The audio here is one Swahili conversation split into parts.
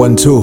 one two.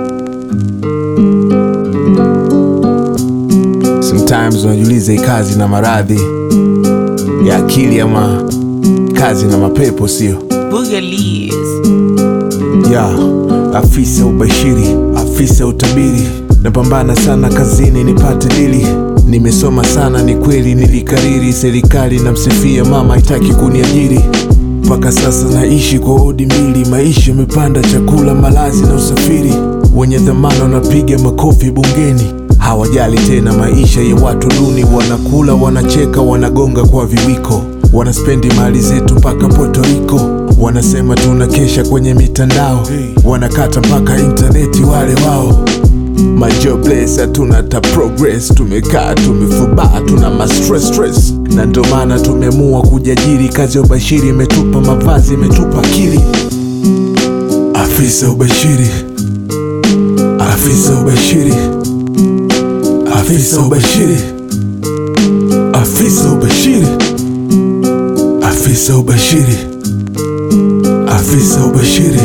Sometimes unajiuliza hii kazi na maradhi ya akili ama kazi na mapepo, sio? Boogalies. ya afisa ubashiri, afisa utabiri, napambana sana kazini nipate dili. Nimesoma sana, ni kweli, nilikariri. Serikali namsifia mama, haitaki kuniajiri. Mpaka sasa naishi kwa odi mbili, maisha yamepanda, chakula, malazi na usafiri. Wenye dhamana wanapiga makofi bungeni, hawajali tena maisha ya watu duni. Wanakula, wanacheka, wanagonga kwa viwiko, wanaspendi mali zetu mpaka Puerto Rico. Wanasema tunakesha kwenye mitandao, wanakata mpaka intaneti wale wao majobless hatuna ta progress, tumekaa tumefubaa, tuna ma stress stress, na ndo maana tumeamua kujiajiri. Kazi ya ubashiri imetupa mavazi, imetupa akili. Afisa ubashiri, afisa ubashiri, afisa ubashiri, afisa ubashiri, afisa ubashiri, afisa ubashiri,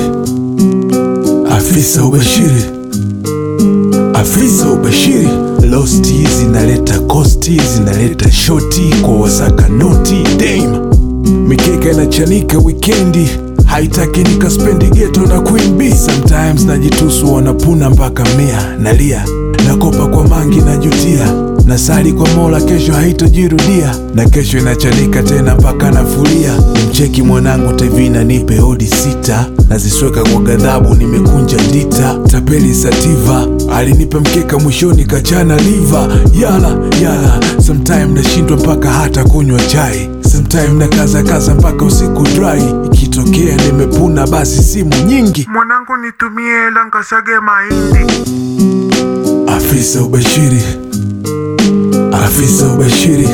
afisa ubashiri afisa ubashiri losti zinaleta kosti zinaleta shoti kwa wasaka noti dame mikeka inachanika wikendi haitaki nikaspendi geto na queen b sometimes najitusu wanapuna mpaka mia nalia nakopa kwa mangi najutia nasali kwa mola kesho haitojirudia na kesho inachanika tena mpaka nafulia mcheki mwanangu tevina nipe odi sita nazisweka kwa ghadhabu nimekunja ndita tapeli sativa alinipa mkeka mwishoni kachana liva yala yala sometime nashindwa mpaka hata kunywa chai sometime na kaza kaza mpaka usiku dry ikitokea nimepuna basi simu nyingi mwanangu nitumie hela nkasage mahindi afisa ubashiri afisa ubashiri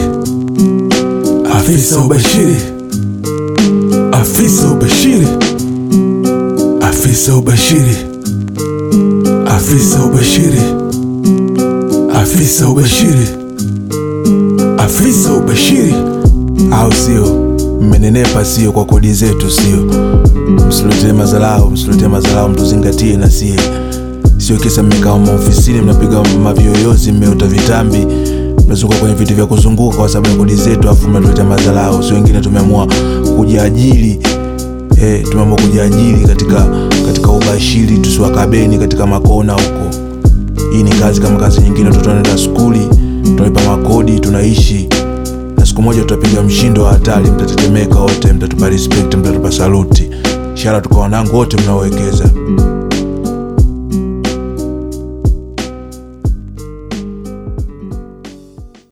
afisa ubashiri afisa ubashiri afisa ubashiri afisa ubashiri afisa ubashiri afisa ubashiri au sio mmenenepa sio kwa kodi zetu sio msiletee mazalau msiletee mazalau mtuzingatie na sie sio kisa mmekaa maofisini mnapiga mavyoyozi mmeota vitambi mnazunguka kwenye viti vya kuzunguka kwa sababu ya kodi zetu afu mnatuletea madharau si wengine tumeamua kujiajiri eh, tumeamua kujiajiri katika katika ubashiri tusiwakabeni katika makona huko hii ni kazi kama kazi nyingine watoto wanaenda skuli tunalipa makodi tunaishi na siku moja tutapiga mshindo wa hatari mtatetemeka wote mtatupa respect mtatupa saluti ishara tuka wanangu wote mnaowekeza